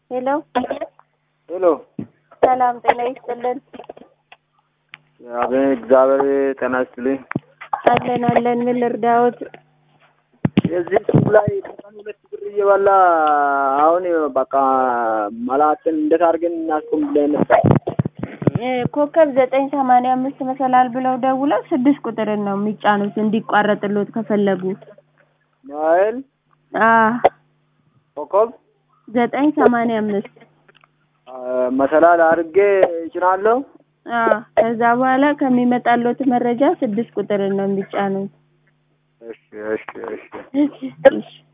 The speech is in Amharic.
ሄሎ ሄሎ ሰላም ጤና ይስጥልን። አቤት፣ እግዚአብሔር ጤና ይስጥልኝ። አለን አለን። ምን ልርዳዎት? የዚህ ሱቅ ላይ በቀን ሁለት ብር እየበላ አሁን በቃ መላትን እንዴት አድርገን እናስቁም ብለን ነበር። እ ኮከብ ዘጠኝ ሰማንያ አምስት መሰላል ብለው ደውለው ስድስት ቁጥርን ነው የሚጫኑት እንዲቋረጥሎት ከፈለጉ። ናይል አ ኮከብ ዘጠኝ ሰማንያ አምስት መሰላል አድርጌ እጭናለሁ። አ ከዛ በኋላ ከሚመጣሎት መረጃ ስድስት ቁጥርን ነው የሚጫኑት። እሺ እሺ እሺ እሺ እሺ